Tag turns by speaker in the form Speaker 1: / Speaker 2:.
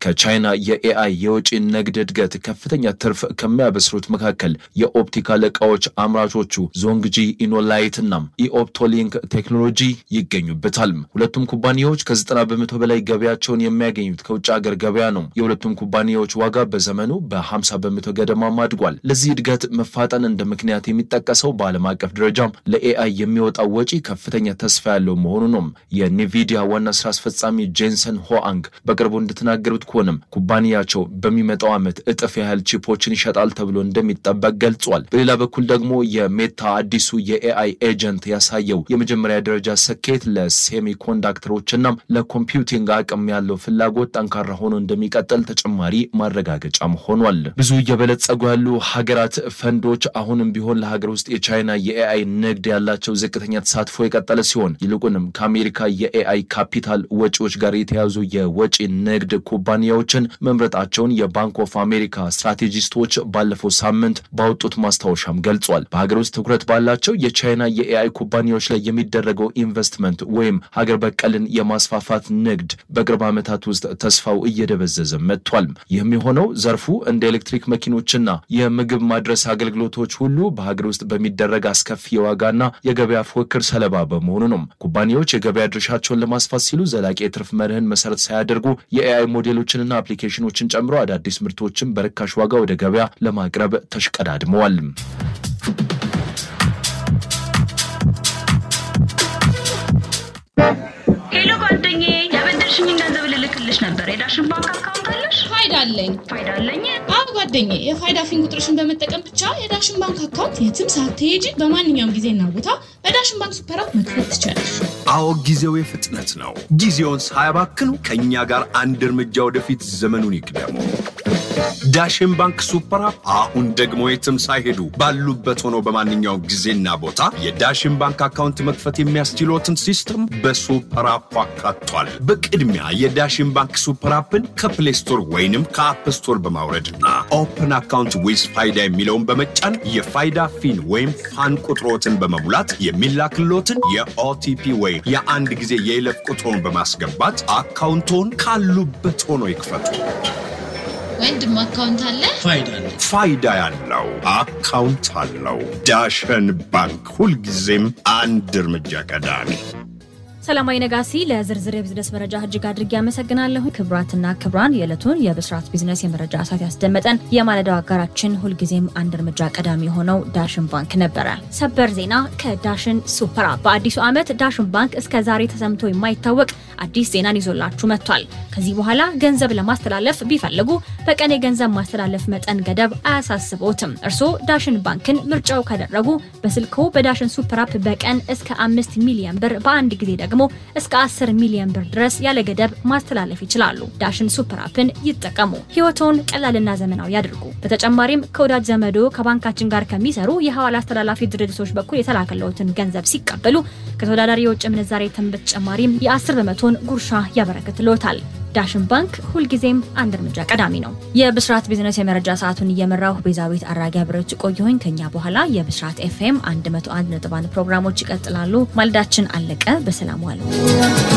Speaker 1: ከቻይና የኤአይ የወጪ ንግድ እድገት ከፍተኛ ትርፍ ከሚያበስሩት መካከል የኦፕቲካል ዕቃዎች አምራቾቹ ዞንግጂ ኢኖላይት እና ኢኦፕቶሊንክ ቴክኖሎጂ ይገኙበታል። ሁለቱም ኩባንያዎች ከ90 በመቶ በላይ ገበያቸውን የሚያገኙት ከውጭ ሀገር ገበያ ነው። የሁለቱም ኩባንያዎች ዋጋ በዘመኑ በ50 በመቶ ገደማም አድጓል። ለዚህ እድገት መፋጠን እንደ ምክንያት የሚጠቀሰው በዓለም አቀፍ ደረጃም ለኤአይ የሚወጣው ወጪ ከፍተኛ ተስፋ ያለው መሆኑ ነው። የኒቪዲያ ዋና ስራ አስፈጻሚ ጄንሰን ሆአንግ በቅርቡ እንደተናገሩት ከሆነም ኩባንያቸው በሚመጣው ዓመት እጥፍ ያህል ቺፖችን ይሸጣል ተብሎ እንደሚጠበቅ ገልጿል። በሌላ በኩል ደግሞ የሜታ አዲሱ የኤአይ ኤጀንት ያሳየው የመጀመሪያ ደረጃ ስኬት ለሴሚኮንዳክተሮችና ለኮምፒውቲንግ አቅም ያለው ፍላጎት ጠንካራ ሆኖ እንደሚቀጥል ተጨማሪ ማረጋገጫም ሆኗል። ብዙ እየበለጸጉ ያሉ ሀገራት ፈንዶች አሁንም ቢሆን ለሀገር ውስጥ የቻይና የኤአይ ንግድ ያላቸው ዝቅተኛ ተሳትፎ የቀጠለ ሲሆን ይልቁንም ከአሜሪካ የኤአይ ካፒታል ወጪዎች ጋር የተያዙ የወጪ ንግድ ኩባንያዎችን መምረጣቸውን የባንክ ኦፍ አሜሪካ ስትራቴጂስቶች ባለፈው ሳምንት ባወጡት ማስታወሻም ገልጿል። በሀገር ውስጥ ትኩረት ባላቸው የቻይና የኤአይ ኩባንያዎች ላይ የሚደረገው ኢንቨስትመንት ወይም ሀገር በቀልን የማስፋፋት ንግድ በቅርብ ዓመታት ውስጥ ተስፋው እየደበዘዘ መጥቷል። ይህም የሆነው ዘርፉ እንደ ኤሌክትሪክ መኪኖችና የምግብ ማድረስ አገልግሎቶች ሁሉ በሀገር ውስጥ በሚደረግ አስከፊ የዋጋና የገበያ ፉክክር ሰለባ በመሆኑ ነው። ኩባንያዎች የገበያ ድርሻቸውን ለማስፋት ሲሉ ዘላቂ የትርፍ መርህን መሰረት ሳያደርጉ የኤአይ ሞዴሎችንና አፕሊኬሽኖችን ጨምሮ አዳዲስ ምርቶችን በርካሽ ዋጋ ወደ ገበያ ለማቅረብ ተሽቀዳድመዋል።
Speaker 2: ሄሎ ጓደኛዬ፣ ያበደርሽኝ ገንዘብ ልልክልሽ ነበር። የዳሽን ባንክ አካውንት አለሽ?
Speaker 3: ፋይዳ አለኝ።
Speaker 2: ፋይዳ አለኝ።
Speaker 3: አዎ ጓደኛዬ፣ የፋይዳ ፊን ቁጥርሽን በመጠቀም ብቻ የዳሽን ባንክ አካውንት የትም ሳትሄጂ በማንኛውም ጊዜና ቦታ በዳሽን ባንክ ሱፐር አፕ መክፈት ትችላለሽ።
Speaker 4: አዎ ጊዜው የፍጥነት ነው። ጊዜውን ሳያባክኑ ከእኛ ጋር አንድ እርምጃ ወደፊት ዘመኑን ይቅደሙ። ዳሽን ባንክ ሱፐር አፕ አሁን ደግሞ የትም ሳይሄዱ ባሉበት ሆነው በማንኛውም ጊዜና ቦታ የዳሽን ባንክ አካውንት መክፈት የሚያስችሎትን ሲስተም በሱፐር አፕ አካቷል። በቅድሚያ የዳሽን ባንክ ሱፐር አፕን ከፕሌይ ስቶር ወይንም ከአፕ ስቶር በማውረድና ኦፕን አካውንት ዊዝ ፋይዳ የሚለውን በመጫን የፋይዳ ፊን ወይም ፋን ቁጥሮትን በመሙላት የሚላክሎትን የኦቲፒ ወይም የአንድ ጊዜ የይለፍ ቁጥሮን በማስገባት አካውንቶን ካሉበት ሆኖ ይክፈቱ።
Speaker 3: ወንድም አካውንት አለ?
Speaker 4: ፋይዳ ያለው አካውንት አለው። ዳሸን ባንክ ሁልጊዜም አንድ እርምጃ ቀዳሚ።
Speaker 5: ሰላማዊ ነጋሲ ለዝርዝር የቢዝነስ መረጃ እጅግ አድርጌ አመሰግናለሁ። ክብራትና ክብራን የዕለቱን የብስራት ቢዝነስ የመረጃ ሰዓት ያስደመጠን የማለዳው አጋራችን ሁልጊዜም አንድ እርምጃ ቀዳሚ የሆነው ዳሽን ባንክ ነበረ። ሰበር ዜና ከዳሽን ሱፐር አፕ። በአዲሱ ዓመት ዳሽን ባንክ እስከ ዛሬ ተሰምቶ የማይታወቅ አዲስ ዜናን ይዞላችሁ መጥቷል። ከዚህ በኋላ ገንዘብ ለማስተላለፍ ቢፈልጉ በቀን የገንዘብ ማስተላለፍ መጠን ገደብ አያሳስቦትም። እርስዎ ዳሽን ባንክን ምርጫው ካደረጉ በስልክዎ በዳሽን ሱፐር አፕ በቀን እስከ አምስት ሚሊዮን ብር በአንድ ጊዜ ደግሞ እስከ 10 ሚሊዮን ብር ድረስ ያለ ገደብ ማስተላለፍ ይችላሉ። ዳሽን ሱፐር አፕን ይጠቀሙ። ህይወቶን ቀላልና ዘመናዊ ያድርጉ። በተጨማሪም ከወዳጅ ዘመዶ ከባንካችን ጋር ከሚሰሩ የሐዋላ አስተላላፊ ድርጅቶች በኩል የተላከለውትን ገንዘብ ሲቀበሉ ከተወዳዳሪ የውጭ ምንዛሬ ተጨማሪም የ10 በመቶን ጉርሻ ያበረክትልዎታል። ዳሽን ባንክ ሁልጊዜም አንድ እርምጃ ቀዳሚ ነው። የብስራት ቢዝነስ የመረጃ ሰዓቱን እየመራሁ ቤዛዊት አራጊ አብረች ቆየሁኝ። ከኛ በኋላ የብስራት ኤፍኤም 101.1 ፕሮግራሞች ይቀጥላሉ። ማልዳችን አለቀ። በሰላም ዋሉ።